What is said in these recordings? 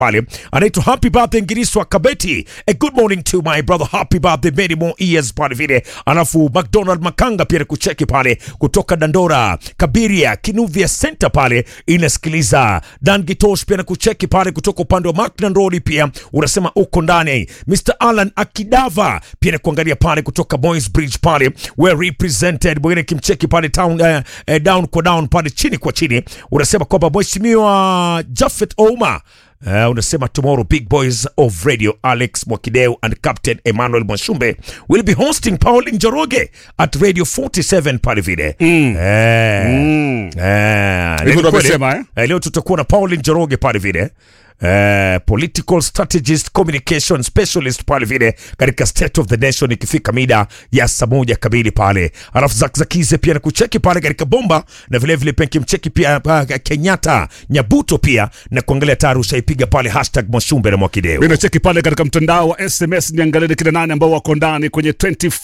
pale anaitwa happy birthday Ngiriswa Kabeti. A good morning to my brother, happy birthday, many more years pale vile. Alafu McDonald Makanga pia kucheki pale kutoka Dandora, Kabiria, Kinuvia Center pale inasikiliza. Dan Gitosh pia kucheki pale kutoka upande wa Macklin Road pia unasema uko ndani. Mr Alan Akidava pia kuangalia pale kutoka Boys Bridge pale were represented. Mwingine kimcheki pale town, eh, eh, down kwa down pale chini kwa chini unasema kwamba mheshimiwa Jafet Ouma Uh, unasema tomorrow big boys of radio Alex Mwakideu and Captain Emmanuel Mwashumbe will be hosting Pauline Njoroge at Radio 47 pale vile mm. eh, Mm. eh, Hivyo ndo kweli, amesema, eh? eh, leo tutakuwa na Pauline Njoroge pale vile eh, political strategist communication specialist pale vile katika state of the nation ikifika mida ya saa moja kamili pale alafu zakzakize pia na kucheki pale katika bomba na vilevile pia kimcheki pia uh, Kenyatta Nyabuto pia na kuangalia taarusha ipiga pale hashtag Mwashumbe na Mwakideu Mina cheki pale katika mtandao wa SMS, niangalie ni kina nane ambao wako ndani kwenye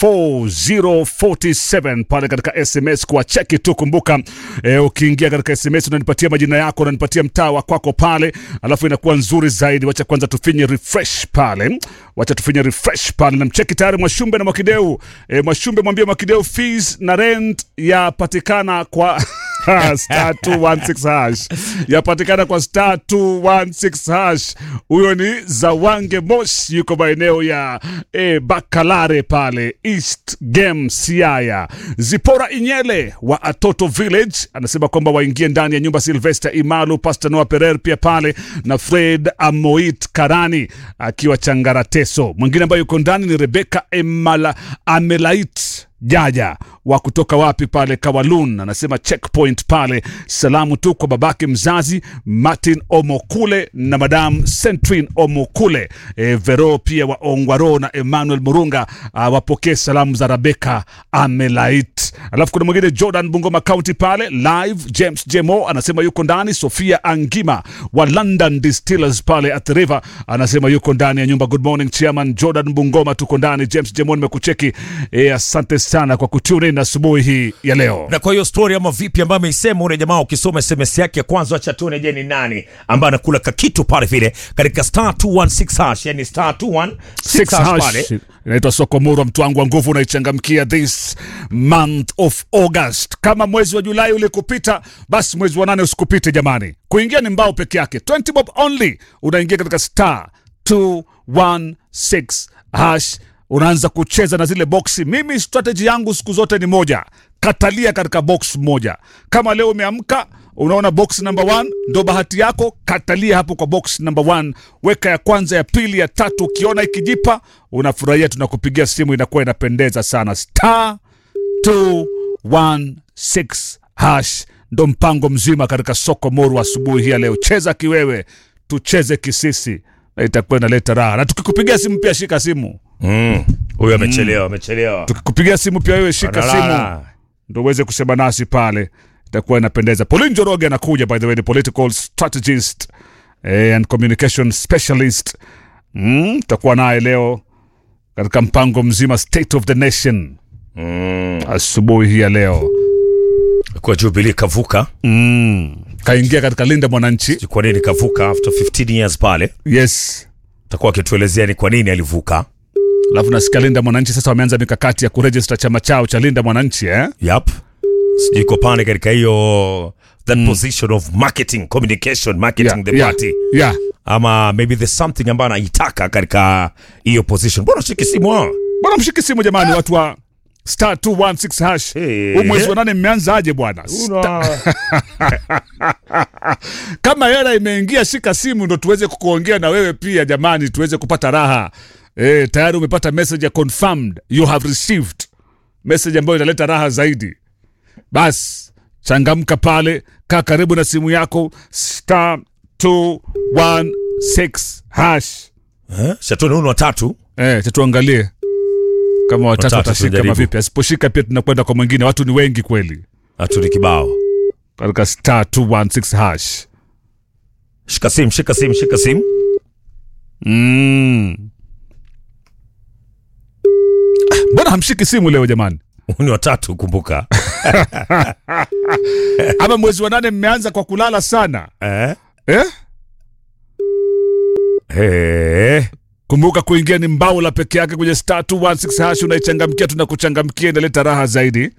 24047 pale katika SMS kwa cheki tu. Kumbuka eh, ukiingia katika SMS unanipatia majina yako, unanipatia mtaa wa kwako pale, alafu inakuwa nzuri zaidi. Wacha kwanza tufinye refresh pale, wacha tufinye refresh pale. Namcheki tayari Mwashumbe na Mwakideu. Eh, Mwashumbe mwambie Mwakideu fees na rent yapatikana kwa star 216 hash yapatikana kwa star 216 hash. Huyo ni Zawange Moshi, yuko maeneo ya eh, Bakalare pale East Game Siaya. Zipora Inyele wa Atoto Village anasema kwamba waingie ndani ya nyumba Sylvester Imalu, Pastor Noah Pereira pia pale na Fred Amoit Karani akiwa Changarateso. Mwingine ambaye yuko ndani ni Rebecca Emala Amelait Jaja wa kutoka wapi pale Kawalun, anasema checkpoint pale. Salamu tu kwa babake mzazi Martin Omokule na madam Centrin Omokule. E, Vero pia wa Ongwaro na Emmanuel Murunga ah, wapokee salamu za Rebecca Amelait. Alafu kuna mwingine Jordan Bungoma County pale live. James Jemo anasema yuko ndani. Sofia Angima wa London Distillers pale at the river anasema yuko ndani ya nyumba. Good morning chairman Jordan Bungoma, tuko ndani. James Jemo nimekucheki. E, asante sana kwa kutune in asubuhi hii ya leo. na kwa hiyo story ama vipi ambayo ameisema ule jamaa, ukisoma SMS yake ya kwanza, acha tuone, je, ni nani ambaye anakula kakitu pale vile katika star 216 hash, yani star 216 Six hash hash pale inaitwa Sokomoro, mtu wangu wa nguvu, unaichangamkia this month of August. Kama mwezi wa Julai ulikupita, basi mwezi wa nane usikupite jamani. Kuingia ni mbao peke yake, 20 bob only. Unaingia katika star 216 hash, unaanza kucheza na zile boksi. Mimi strategy yangu siku zote ni moja, katalia katika box moja. Kama leo umeamka unaona box number one ndo bahati yako, katalia hapo kwa box number one, weka ya kwanza, ya pili, ya tatu. Ukiona ikijipa unafurahia, tunakupigia simu, inakuwa inapendeza sana. Star 216 hash ndo mpango mzima katika soko moru asubuhi hii ya leo. Cheza kiwewe, tucheze kisisi, na itakuwa inaleta raha. Na tukikupigia simu pia shika simu, Mm, huyu amechelewa, amechelewa. tukikupigia simu pia wewe shika simu Analala. ndo uweze kusema nasi pale, itakuwa inapendeza. Pauline Njoroge anakuja, by the way, ni political strategist eh, and communication specialist. Mm, tutakuwa naye leo katika mpango mzima State of the Nation Mm, asubuhi hii ya leo. kwa Jubilee kavuka, Mm, kaingia katika Linda Mwananchi. kwa nini kavuka after 15 years pale, Yes, takuwa akituelezea ni kwa nini alivuka. alafu nasikia Linda Mwananchi sasa wameanza mikakati ya kurejista chama chao cha Linda Mwananchi eh? Yep. Sijui iko pale katika hiyo that position of marketing communication marketing Yeah, the yeah, party yeah. ama maybe there's something ambayo anaitaka katika hiyo position. Mbona shiki simu hao? Bwana mshiki simu jamani, watu wa star 216 hash. Hey. Huu mwezi wa nane mmeanzaje bwana? Una kama hela imeingia, shika simu ndo tuweze kukuongea na wewe pia jamani, tuweze kupata raha. E, tayari umepata message ya confirmed you have received message ambayo inaleta raha zaidi. Bas changamka pale, kaa karibu na simu yako star 216 hash. eh? Shatoni uno watatu. Eh, cha tuangalie kama watatu Watatu watashika tujaribu. kama vipi. Asiposhika pia tunakwenda kwa mwingine. Watu ni wengi kweli Hatu ni kibao. katika star 216 hash. Shika simu, shika simu, shika simu. Mm. Ah, Mbona hamshiki simu leo jamani? Ni watatu kumbuka. Ama mwezi wa nane mmeanza kwa kulala sana Eh? eh? Ehe. Kumbuka kuingia ni mbao la peke yake kwenye star 216 hash, unaichangamkia, tunakuchangamkia, inaleta raha zaidi.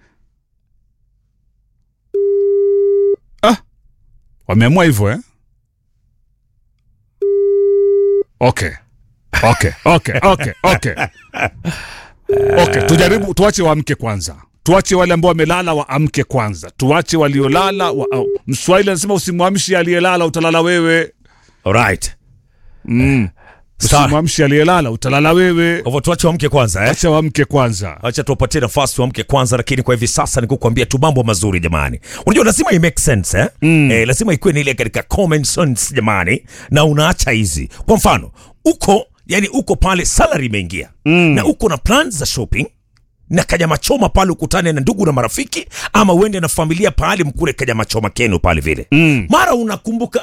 Ah, wameamua hivyo eh? Okay. Okay, okay, okay, okay. Okay, tujaribu tuache waamke kwanza. Tuache wale ambao wamelala waamke kwanza. Tuache waliolala wa, au, Mswahili anasema usimwamshi aliyelala utalala wewe. Alright. Mm. Sawa. Usimwamshi aliyelala utalala wewe. Kwa hivyo tuache wamke kwanza eh? Acha waamke kwanza. acha tuwapatie nafasi wamke kwanza, lakini kwa hivi sasa nikukwambia tu mambo mazuri jamani. Unajua lazima i make sense eh? Mm. Eh, lazima ikuwe ni ile katika common sense jamani, na unaacha hizi. Kwa mfano uko yani uko pale salary imeingia mm. na uko na plans za shopping na kanyama choma pale ukutane na ndugu na marafiki ama uende na familia pale mkule kanyama choma kenu pale vile mm. mara unakumbuka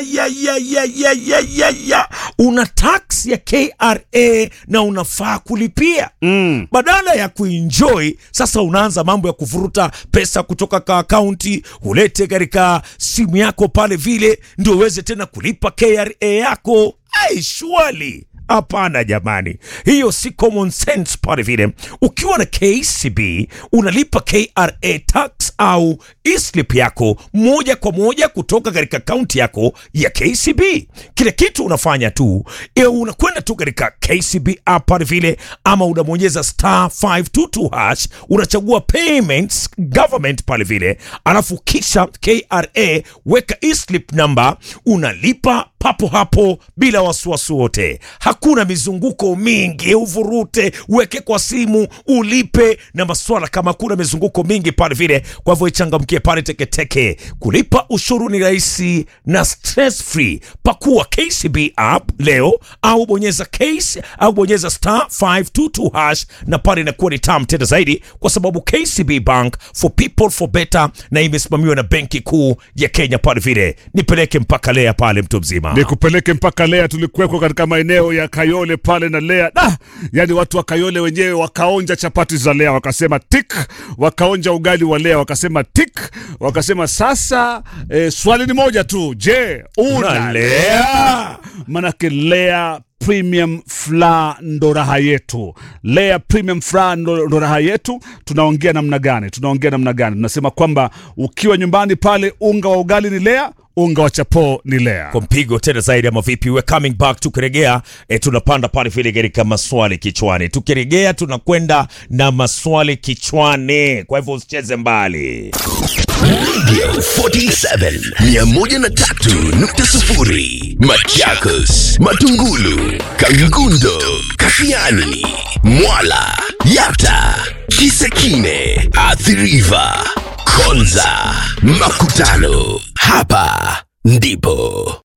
ayayayayayayaya una tax ya KRA na unafaa kulipia mm. badala ya kuenjoy sasa unaanza mambo ya kuvuruta pesa kutoka ka akaunti ulete katika simu yako pale vile ndio uweze tena kulipa KRA yako ai shwali Hapana jamani, hiyo si common sense pale vile. Ukiwa na KCB unalipa KRA tax au e-slip yako moja kwa moja kutoka katika akaunti yako ya KCB. Kile kitu unafanya tu e, unakwenda tu katika KCB app pale vile, ama unabonyeza star 522 hash, unachagua payments government pale vile, alafu kisha KRA weka e-slip number, unalipa papo hapo bila wasiwasi wote. Hakuna mizunguko mingi, uvurute, uweke kwa simu, ulipe na maswala kama kuna mizunguko mingi pale vile. Kwa hivyo ichangamkie pale Teketeke. Kulipa ushuru ni rahisi na stress free. Pakua KCB app leo au bonyeza case au bonyeza star 522 hash, na pale inakuwa ni tamu tena zaidi, kwa sababu KCB Bank for people for better, na imesimamiwa na Benki Kuu ya Kenya pale vile. Nipeleke mpaka lea pale, mtu mzima. nikupeleke mpaka Lea. Tulikuwekwa katika maeneo ya Kayole pale na Lea da, yani watu wa Kayole wenyewe wakaonja chapati za Lea wakasema tik, wakaonja ugali wa Lea wakasema tik, wakasema sasa eh, swali ni moja tu, je, una Una Lea? Lea? Manake Lea Premium Flour ndo raha yetu. Lea Premium Flour ndo ndo raha yetu. Tunaongea namna gani? Tunaongea namna gani? Tunasema kwamba ukiwa nyumbani pale, unga wa ugali ni Lea, unga wa chapo ni Lea. kwa mpigo tena zaidi ama vipi? We coming back, tukiregea e, tunapanda pale vile katika maswali kichwani. Tukiregea tunakwenda na maswali kichwani, kwa hivyo usicheze mbali. Radio 47 103.0 Machakos, Matungulu, Kangundo, Kashiani, Mwala, Yata, Kisekine, Athiriva, Konza, Makutano. Hapa ndipo